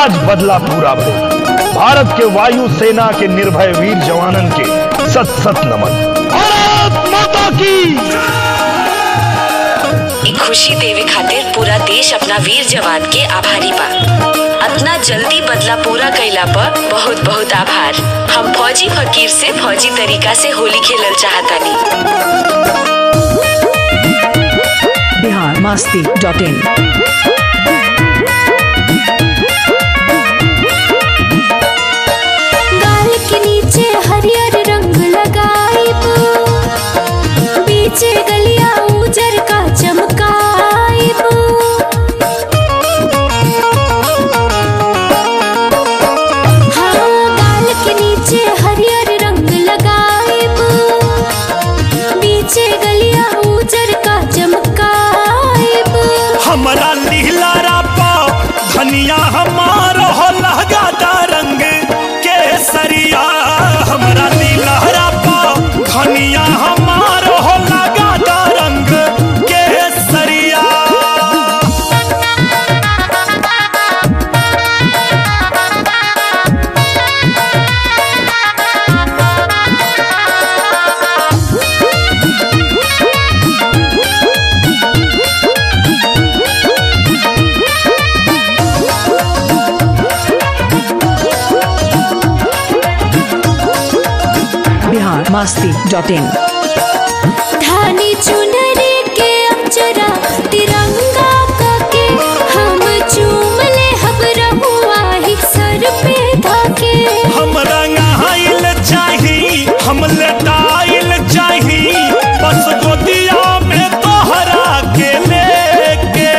आज बदला पूरा भइल भारत के वायु सेना के निर्भय वीर जवानन के सत सत नमन भारत माता की ई खुशी देवे खातिर पूरा देश अपना वीर जवान के आभारी बा अतना जल्दी बदला पूरा कैला पर बहुत बहुत आभार हम फौजी फकीर से फौजी तरीका से होली खेलल चाहतानी बिहार मस्ती डॉट इन गाल के नीचे हरियर रंग लगाइब बीचे गलिया उजर का चमकाइब हाँ गाल के नीचे हरियर रंग लगाइब बीचे गलिया उजर का चमकाइब हमरा लीला पा धनिया हमार हो लगाता रंग केसरिया हमरा लीला पा धनिया हमार हो लगाता रंग केसरिया बिहार मस्ती डॉट इन धानी चुनरी के अक्षरा तिरंगा के हम चूम ले हम रहुआ ही सर पे धाके हम रंगाइल चाही हम लटाइल चाही बस गोदिया में तोहरा के लेके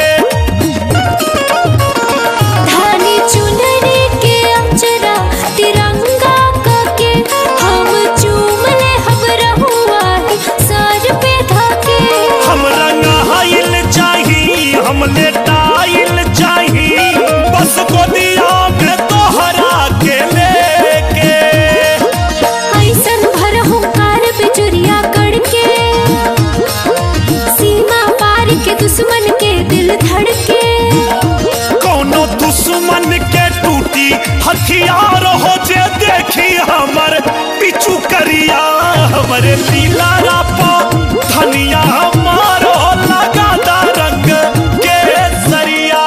धानी चुनरी के अक्षरा तिरंगा के हम चूम ले हम रहुआ ही सर पे धाके हम रंगाइल चाही हम लेटाइल चाही बस गोदिया में तोहरा के लेके ऐसन भर हुंकार बिजुरिया कड़के सीमा पार के दुश्मन के दिल धड़के कोनो दुश्मन के टूटी हथियार हो जे देखी हमर पिछू करिया हमरे लीला रापा धनिया हमारो लगाता रंग केसरिया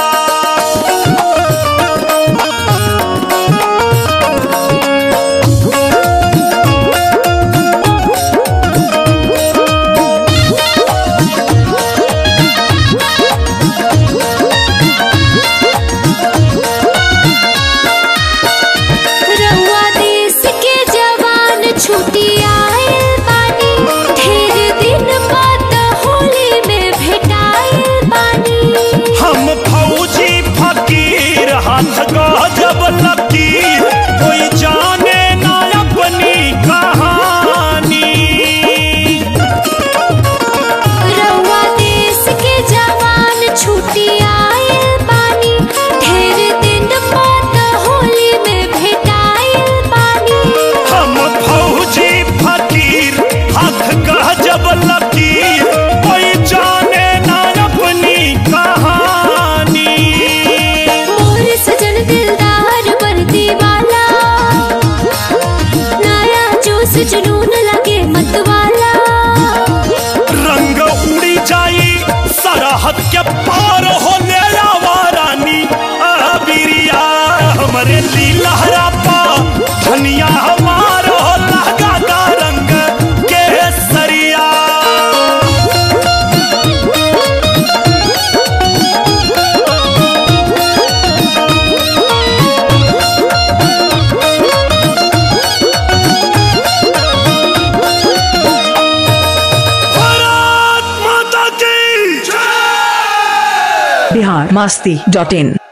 रउआ देश के जवान छुट्टी आइल बानी ढेर दिन बाद होली में भेटाइल बानी हम फौजी फकीर हाथ गजब लकीर कोई जाने ना अपनी कहानी रउआ देश के जवान छुट्टी आइल बानी ढेर दिन बाद होली में भेटाइल बानी हम फौजी फकीर हाथ गजब लकीर कोई जाने ना अपनी कहानी मोर सजन दिलदार वर्दी वाला नया जोश जुनून लगे मतवाला रंग उड़ी जाई सरहद के पार होने रानी अबिरिया हमरे लीलहरा पा धनिया हमारो लगाता रंग केसरिया भारत माता की बिहार मस्ती डॉट इन